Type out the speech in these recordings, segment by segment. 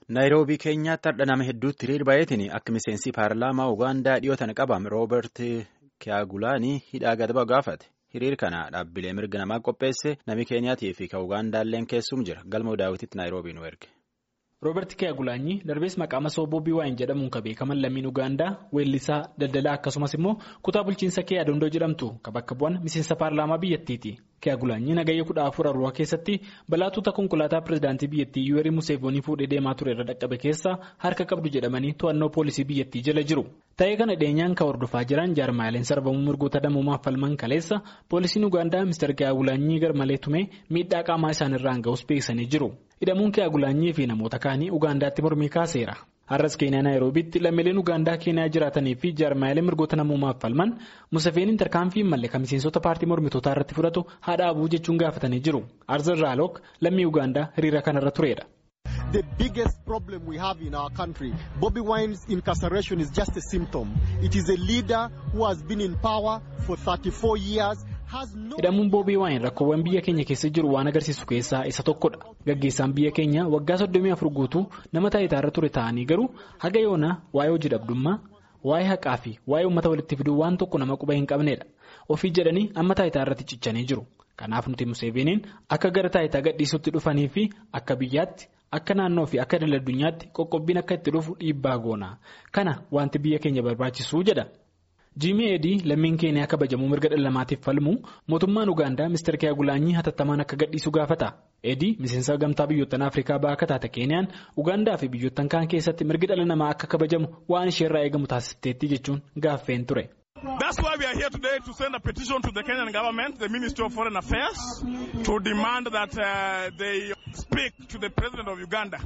Naayiroobii keenyaatti har'a nama hedduutti hiriir baay'eetiin akka miseensi paarlaamaa Ugaandaa dhiyootan qabame Rooberti Kiyaagulaanii hidhaa gadaba gaafate. Hiriir kana dhaabbilee mirga namaa qopheesse nami Keeniyaatii fi kan Ugaandaalleen keessum jira. Galmoo daawwititti Naayiroobii nu erge. Rooberti Kiyaagulaanyi darbees maqaa masoo Boobii Waayin jedhamuun kan beekaman lammiin Ugaandaa weellisaa daldalaa akkasumas immoo kutaa bulchiinsa Kee Adondoo jedhamtu kan bakka bu'an miseensa paarlaamaa biyyattiiti. Kiyaagulaanyi nagayya kudha afur arruwa keessatti balaatuuta konkolaataa pirezidaantii biyyattii Yuwerii Museevoonii fuudhee deemaa ture irra dhaqqabe keessa harka qabdu jedhamanii to'annoo poolisii biyyattii jala jiru. Ta'ee kana dhiyeenyaan kan hordofaa jiran jaarmaaleen sarbamuu mirgoota namoomaaf falman kaleessa poolisiin Ugaandaa Mr. Kiyaagulaanyi garmalee tumee miidhaa qaamaa isaanirraan ga'us beeksisanii jiru. Hidhamuun Kiyaagulaanyii fi namoota kaanii Ugaandaatti mormii kaaseera. Har'as Keeniyaa Naayiroobiitti lammiileen Ugaandaa Keeniyaa jiraatanii fi jaarmaalee mirgoota namoomaaf falman Museveniin tarkaanfii malee kan miseensota paartii mormitootaa irratti fudhatu haadha abuu jechuun gaafatanii jiru. Arzan Raalook lammii Ugaandaa hiriira kanarra tureedha. The biggest problem we have in our country, Bobby Wine's incarceration is just a symptom. It is a leader who has been in power for 34 years. Hidhamuun Boobii Waayin rakkoowwan biyya keenya keessa jiru waan agarsiisu keessaa isa tokkodha. Gaggeessaan biyya keenya waggaa soddomii afur guutuu nama taayitaarra ture ta'anii garuu haga yoonaa waa'ee hojii dhabdummaa, waa'ee haqaa fi waa'ee uummata walitti fiduu waan tokko nama quba hin qabnedha. Ofii jedhanii amma taayitaarratti cichanii jiru. Kanaaf nuti Museeveniin akka gara taayitaa gadhiisutti dhufanii fi akka biyyaatti akka naannoo fi akka daldala addunyaatti qoqqobbiin akka itti dhufu dhiibbaa goona. Kana wanti biyya keenya barbaachisu jedha. Jiimii Eedii lammiin keeniyaa kabajamuu mirga dhala namaatiif falmu mootummaan Ugaandaa Mr. Kiyaagulaanyii hatattamaan akka gadhiisu gaafata. Eedii miseensa gamtaa biyyoottan Afrikaa baha akka taate Keeniyaan Ugaandaa fi biyyoottan kaan keessatti mirgi dhala namaa akka kabajamu waan isheerraa eegamu taasifteetti jechuun gaaffeen ture. That's why we are here today to send a petition to the Kenyan government, the Ministry of Foreign Affairs, to demand that uh, they speak to the President of Uganda.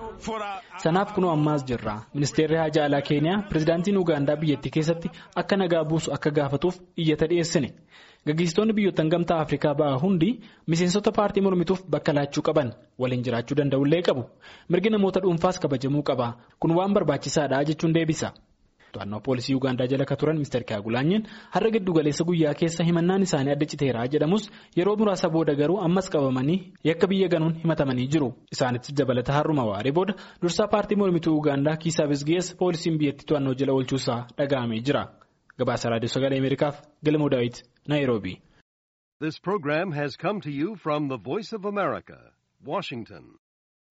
Sanaaf kunoo ammaas jirra. Ministeerri Haajaa Alaa Keeniyaa pirezidaantiin Ugaandaa biyyattii keessatti akka nagaa buusu akka gaafatuuf iyyata dhiyeessine. Gaggeessitoonni biyyoottan gamtaa Afrikaa baha hundi miseensota paartii mormituuf bakka laachuu qaban waliin jiraachuu danda'ullee qabu. Mirgi namoota dhuunfaas kabajamuu qaba. Kun waan barbaachisaadha jechuun deebisa. To'annoo poolisii Ugaandaa jala kan turan Mr. Kiyaagulaanyiin har'a giddu galeessa guyyaa keessa himannaan isaanii adda citeeraa jedhamus yeroo muraasa booda garuu ammas qabamanii yakka biyya ganuun himatamanii jiru. Isaanitti dabalata har'uma waaree booda dursaa paartii mormituu Ugaandaa Kiisaa Bisgees poolisiin biyyattii to'annoo jala oolchuusaa dhaga'amee jira. Gabaasa Raadiyoo Sagalee Ameerikaaf Galmoo Daawit Naayiroobii. This program has come to you from the Voice of America, Washington.